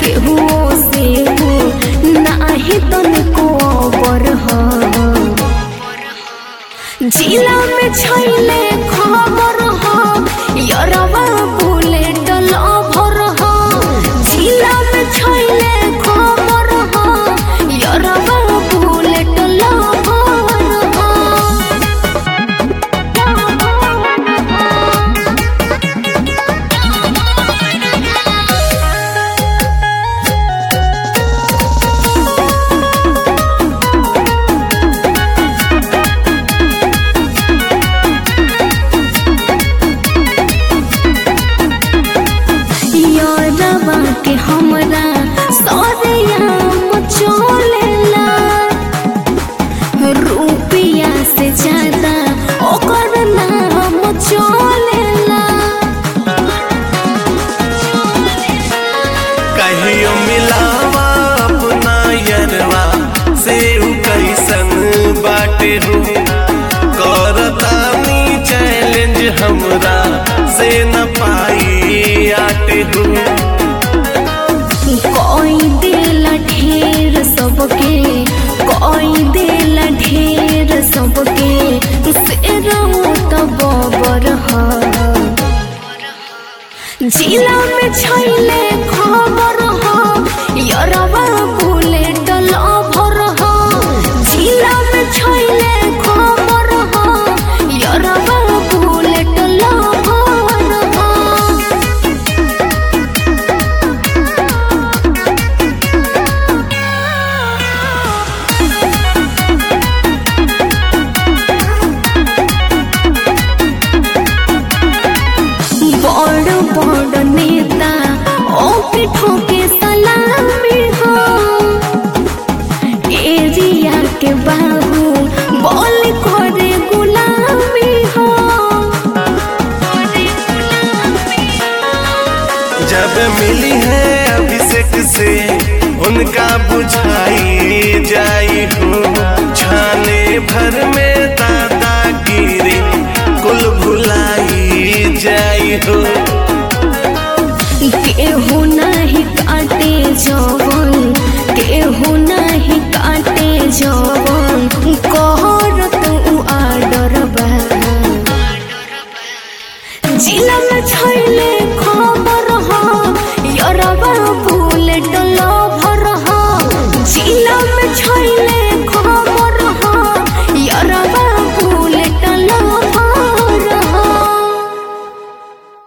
केहू से हो नाही तनिको अबर ह जिला में छैले खबर ह यरवा बुलेट लभर ह जिला में छैले खबर ह यरवा बुलेट लभर ह यारवा के हमरा सौरया मचोलेला रुपिया से ज्यादा ओकर नाम चलेला कहियो मिलावा अपना यरवा से उ कैसन बाटे हो करतानी चैलेंज हमरा से न पाई आटे हो कोई देला ढेर सबके कोई देला ढेर सबके से रहू तो बबर ह जिला में छैले खबर ह यरवा बुलेट लभर ह जिला में छैले खबर ह यरवा बुलेट लभर ह बड़ बड़ नेता ओके ठोके सलामी हो एरिया के बाबू बोल करे गुलामी हो जब मिली है अभिषेक से उनका बुझाई जाई हो छाने भर में दादागिरी कुल भुलाई जाई हो केहू नहीं काटे जवन केहू नहीं काटे जवन